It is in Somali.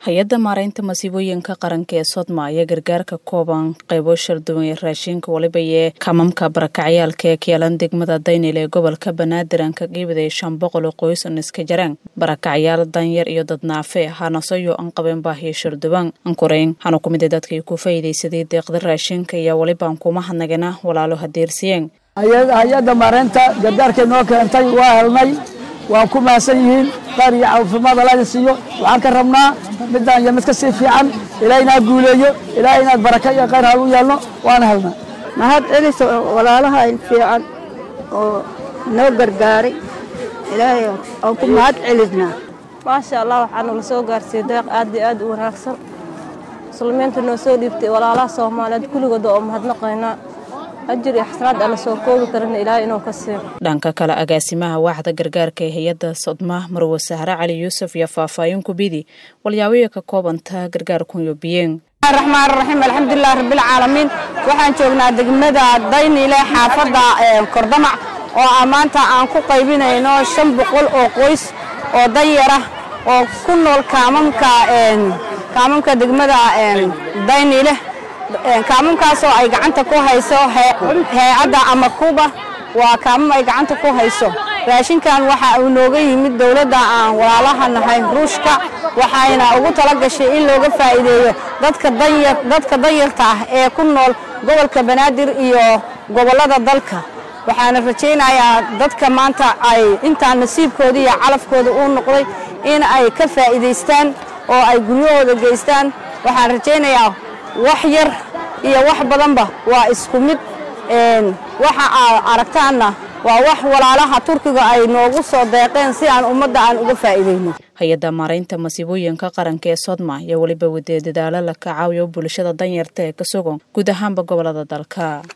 hay-adda maaraynta masiibooyinka qaranka ee sodma ayaa gargaarka kooban qaybo sharduwan ee raashinka waliba ee kamamka barakacyaalka ee kyeelan degmada daynil ee gobolka banaadir aan ka qiibaday shan boqol oo qoys an iska jaraan barakacyaal danyar iyo dad naafe hanasayo aan qabeen baahiyo sharduwan ankureyn hana ku mida dadkii ku faa'iidaysaday deeqda raashinka iyo walibaan kuma hadnagana walaalo hadeersiyeen hay-adda maaraynta gargaarkay noo keentay waa helnay waan ku mahadsan yihiin qaar iyo caafimaad alla siiyo waxaan ka rabnaa midaan iyo mid ka sii fiican ilaahay inaad guuleeyo ilaahay inaad baraka iyo khayr hal u yeelno waana helnaa mahad celiso walaalaha fiican oo noo gargaaray ilaahay aan ku mahad celisnaa maasha allah waxaa nala soo gaarsiiyey deeq aad iyo aad u wanaagsan muslimiinta noo soo dhiibtay walaalaha soomaaliyeed kulligooda oo mahadnaqaynaa ajir iyo xasanaad aan la soo koobi karana ilaahay inuu ka siiyo dhanka kale agaasimaha waaxda gargaarka ee hay-adda sodma marwe sahre cali yuusuf iyo faahfaahin kubidi walyaaboya ka koobanta gargaarkunyo biyeen raxmaan raxiim alxamdulilah rabbilcaalamiin waxaan joognaa degmada dayniile xaafadda kordamac oo maanta aan ku qaybinayno shan boqol oo qoys oo danyara oo ku nool kaamamka kaamamka degmada dayniile kaamamkaasoo ay gacanta ku hayso hay-adda ama kuba waa kaamam ay gacanta ku hayso raashinkan waxa uu nooga yimid dowladda aan walaalaha nahay ruushka waxayna ugu tala gashay in looga faa'iideeyo dadka danyarta ah ee ku nool gobolka banaadir iyo gobollada dalka waxaana rajaynayaa dadka maanta ay intaa nasiibkooda iyo calafkooda uu noqday in ay ka faa'iidaystaan oo ay guryahooda geystaan waxaan rajaynayaa wax yar iyo wax badanba waa isku mid waxa aad aragtaanna waa wax walaalaha turkiga ay noogu soo deeqeen si aan ummadda aan uga faa'iidayno hay-adda maaraynta masiibooyinka qaranka ee sodma ayaa weliba wadee dadaalo la ka caawiyo bulshada danyarta ee ka sugan guud ahaanba gobolada dalka